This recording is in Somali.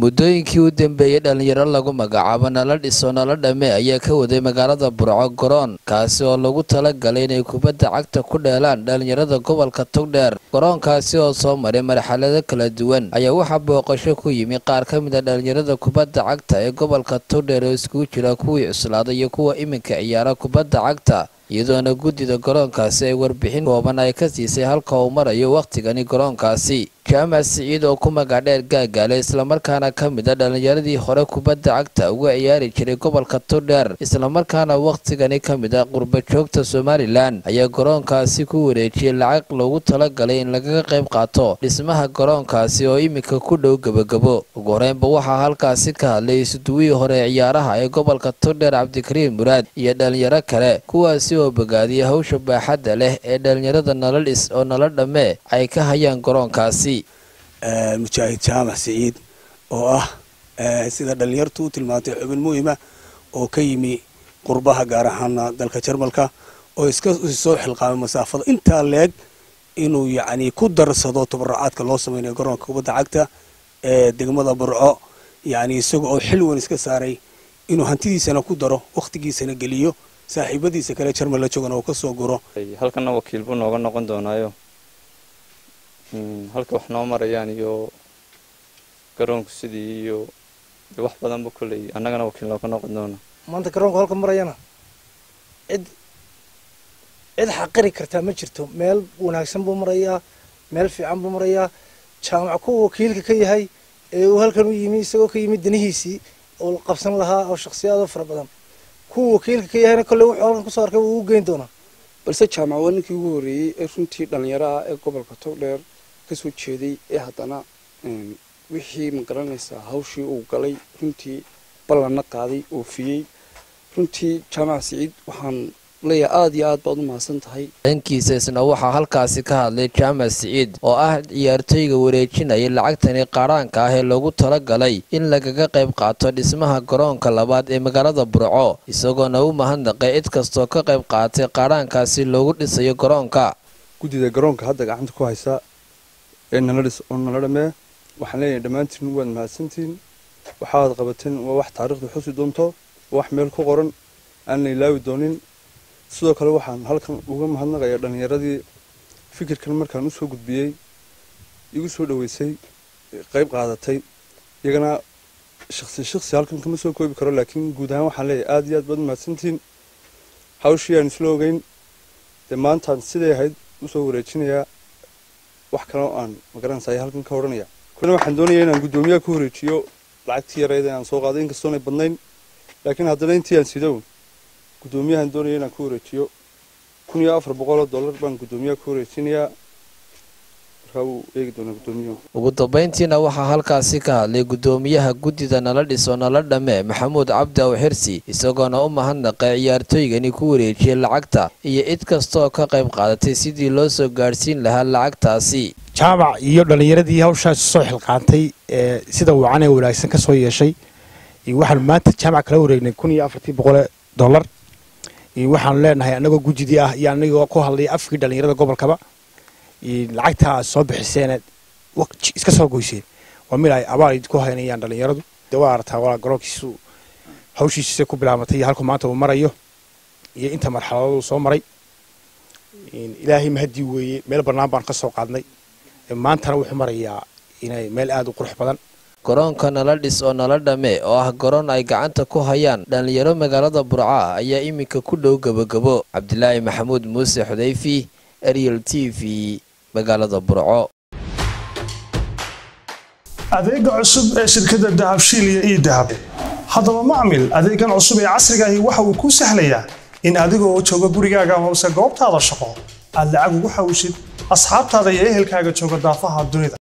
muddooyinkii u dambeeyey dhallinyaro lagu magacaabo nala dhiso nala dhame ayaa ka waday magaalada burco garoon kaasi oo lagu talagalay inay kubadda cagta ku dheelaan dhallinyarada gobolka togdheer garoonkaasi oo soo maray marxalado kala duwan ayaa waxaa booqasho ku yimi qaar ka mid a dhallinyarada kubadda cagta ee gobolka togdheer oo iskugu jira kuwii cuslaaday iyo kuwa iminka ciyaara kubadda cagta iyadoona guddida garoonkaasi ay warbixin kooban ay ka siisay halka uu marayo wakhtigani garoonkaasi jaamac siciid oo ku magacdheer gaagaale islamarkaana ka mid a dhallinyaradii hore kubadda cagta uga ciyaari jiray gobolka togdheer islamarkaana wakhtigani ka mid a qurbajoogta somalilan ayaa garoonkaasi ku wareejiyey lacag loogu talagalay in lagaga qayb qaato dhismaha garoonkaasi oo iminka ku dhow gebagabo ugu horeynba waxaa halkaasi ka hadlay isuduwihii hore ciyaaraha ee gobolka togdheer cabdikariim muraad iyo dhallinyaro kale kuwaasi oo bogaadiyay hawsha baaxadda leh ee dhallinyarada nala dhis oo nala dhamme ay ka hayaan garoonkaasi mujaahid jaamac siciid oo ah sida dhallinyartu u tilmaantay xubin muhima oo ka yimi qurbaha gaar ahaana dalka jarmalka oo iska soo xilqaamay masaafada intaa leeg inuu yacni ku darsado tabaracaadka loo sameynayo garoonka kubadda cagta ee degmada burco yacni isaga oo xil weyn iska saaray inuu hantidiisana ku daro wakhtigiisana geliyo saaxiibadiisa kale jarmal la joogana uu ka soo guro halkana wakiil buu nooga noqon doonaayo halka wax noo marayaan iyo garoonku sidii iyo wax badanba kolley annagana wakiil nooga noqon doona maanta garoonku halka marayana cid cid xaqiri kartaa ma jirto meel wanaagsan buu marayaa meel fiican buu marayaa jaamac kuwa wakiilka ka yahay ee uu halkan u yimi isagoo ka yimi danihiisii oo qabsan lahaa oo shakhsiyaado fara badan kuwa wakiilka ka yahayna kolley wuxuu halkan kusoo arkay wuu u geyn doonaa balse jaamac waa ninkii ugu horreeyey ee runtii dhallinyaro ah ee gobolka togdheer kasoo jeeday ee haddana wixii ma garanaysaa hawshii uu galay runtii ballanna qaaday oofiyey runtii jaamac siciid waxaan leeyahay aada iyo aad baad u mahadsan tahay dhankiisa isna waxaa halkaasi ka hadlay jaamac siciid oo ah ciyaartooyga wareejinaya lacagtani qaadhaanka ah ee loogu talagalay in lagaga qayb qaato dhismaha garoonka labaad ee magaalada burco isagoona u mahadnaqay cid kastoo ka qayb qaatay qaadhaankaasi loogu dhisayo garoonka guddida garoonka hadda gacanta ku haysa ee nala dhis oo nala dhamee waxaan leeyahay dhammaantiin waad mahadsantihiin waxaad qabateen waa wax taariikhda xusi doonto wax meel ku qoran aan la ilaawi doonin sidoo kale waxaan halkan uga mahadnaqayaa dhallinyaradii fikirkan markaan usoo gudbiyey igu soo dhoweysay qayb qaadatay iyagana shaksi shaksi halkan kama soo koobi karo laakiin guud ahaan waxaan leeyahay aada iyo aad baad mahadsantihiin hawshii aan isla ogeyn dee maantaan siday ahayd usoo wareejinayaa wax kaleo aan magaranaysa halkan ka odhanaya kuna waxaan doonaya inaan guddoomiyaha ku wareejiyo lacagtii yareyd aan soo qaaday inkastoonay badnayn laakiin haddana intii aan sidow guddoomiyahan doonaya inaan ku wareejiyo kun iyo afar boqoloo dollar baan guddoomiyaha ku wareejinayaa markaa wuu eegi doonaa guddoomiyahu ugu dambayntiina waxaa halkaasi ka hadlay guddoomiyaha guddida nala dhiso nala dhamme maxamuud cabdi aw xirsi isagoona u mahadnaqay ciyaartooygani ku wareejiyey lacagta iyo cid kastaoo ka qayb qaadatay sidii loo soo gaadhsiin lahaa lacagtaasi jaamac iyo dhallinyaradii hawshaas soo xilqaantay ee sida wacan ee wanaagsan ka soo yeeshay waxaanu maanta jaamac kala wareegnay kun iyo afartii boqole dollar waxaanu leenahay annagoo gujidii ah iyo anagoo ku hadlay afkii dhallinyarada gobolkaba lacagta aad soo bixiseen iska soo goyseen waa mid ay abaal idinku haynayaan dhallinyaradu de waa aragtaa walaa garoonkiisu hawshiisisa ku bilaabatay iyo halku maanta uu marayo iyo inta marxaladadu soo maray ilaahay mahadii weeye meel bannaan baan ka soo qaadnay maantana wuxuu marayaa inay meel aada u qurux badan garoonka nala dhis oo nala dhamme oo ah garoon ay gacanta ku hayaan dhallinyaro magaalada burca ayaa iminka ku dhow gebagabo cabdilaahi maxamuud muuse xudayfi ariel t v magaalada burco adeega cusub ee shirkadda dahabshiil iyo ii dahab haddaba macmil adeegan cusub ee casriga ahi waxa uu kuu sahlayaa in adigoo jooga gurigaaga hoose goobtaada shaqo aad lacag ugu xawshid asxaabtaada iyo ehelkaaga jooga daafaha dunida